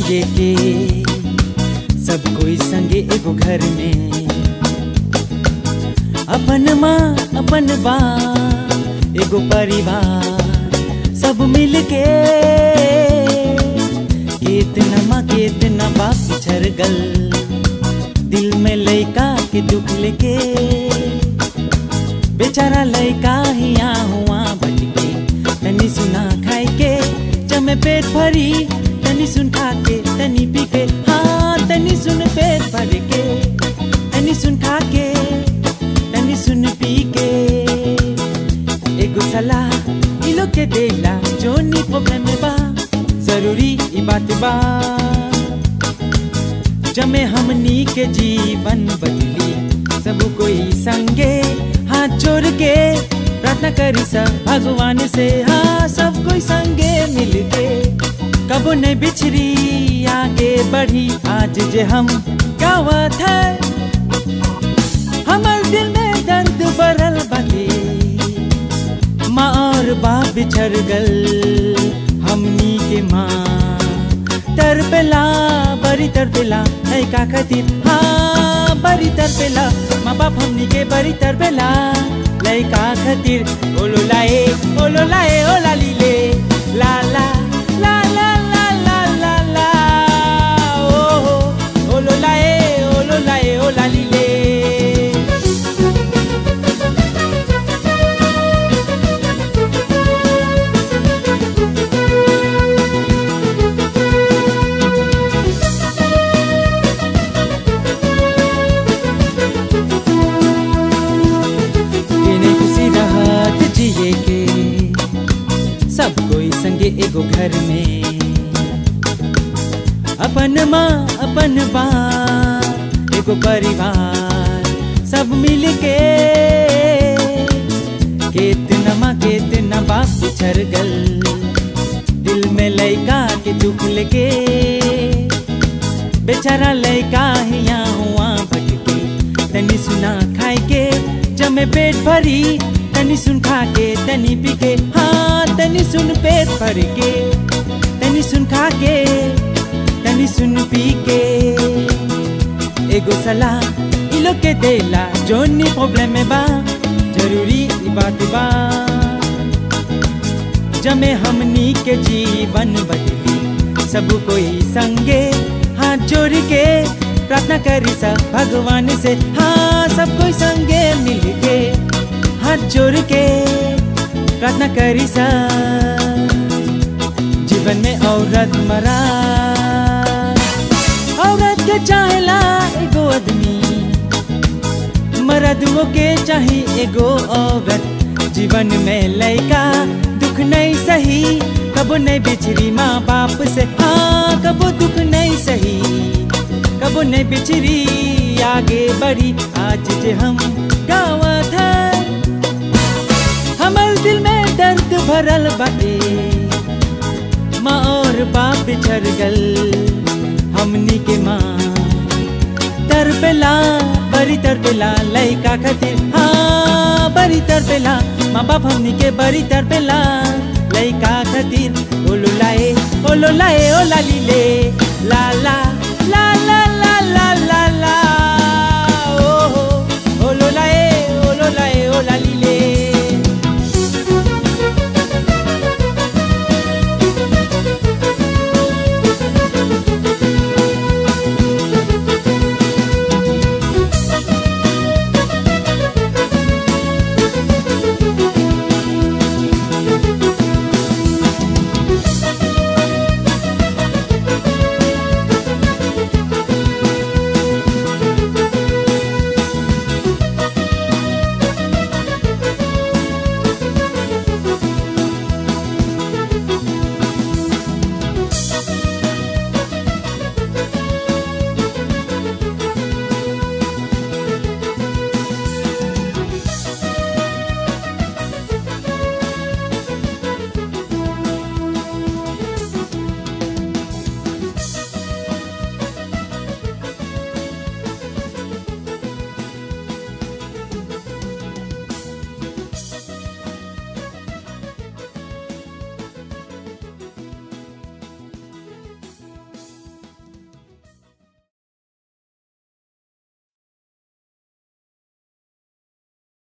जिए के सब कोई संगे एगो घर में अपन माँ अपन बा एगो परिवार सब मिल के कितना माँ कितना बाप पिछड़ गल दिल में लइका के दुख लेके बेचारा लइका हिया हुआ भटके तनी सुना खाए के जमे पेट भरी तनी सुन खा के तनी पी के हाँ तनी सुन पेट भर के तनी सुन खा के तनी सुन पी के एगो सलाह इ लोग के देला जो नी प्रॉब्लम में बा जरूरी ई बात बा जमे हमनी के जीवन बदली सब कोई संगे हाथ जोड़ के प्रार्थना करी सब भगवान से हाँ सब कोई संगे मिल के कबो नहीं बिछड़ी आगे बढ़ी आज जे हम गावत है हमर दिल में दर्द भरल बाटे माँ और बाप बिछड़ गल हमनी के माँ तरपेला बड़ी तरपेला है का खातिर हाँ बड़ी तरपेला माँ बाप हमनी के बड़ी तरपेला लइका खातिर ओलो लाए ओलो लाए ओ लाली ले ला ला ला ला ला ला ला ला ओ हो ओलो लाए ओलो लाए ओ लाली ले केने खुशी रहत जिए के सब कोई संगे एगो घर में अपन माँ अपन बाप एगो परिवार सब मिल के कितना माँ कितना बाप बिछड़ गल दिल में लइका के दुख लेके बेचारा लइका हिया हुआ भटके तनी सुना खाए के जमे पेट भरी तनी सुन खा के तनी पी के हाँ तनी सुन पेट भर के तनी सुन खा के तनी सुन पी के एगो सलाह इ लोग के देला जोनी प्रॉब्लम में बा जरूरी ई बात बा जमे हमनी के जीवन बदली सब कोई संगे हाथ जोड़ के प्रार्थना करी सब भगवान से हाँ सब कोई संगे मिल के हाथ जोड़ के प्रार्थना करी सब जीवन में औरत मरा औरत के चाहेला एगो आदमी मर्दों के चाही एगो औरत जीवन में लइका दुख नहीं सही कबो नहीं बिछड़ी माँ बाप से हाँ कबो दुख नहीं सही कबो नहीं बिछड़ी आगे बढ़ी आज जे हम गावत है हमर दिल में दर्द भरल बाटे माँ और बाप बिछड़ गल हमनी के माँ तरपेला बड़ी तरपेला लइका खातिर हाँ बड़ी तरपेला माँ बाप हमनी के बड़ी तरपेला लइका खातिर ओलो लाए ओलो लाए ओ लाली ले ला ला ला ला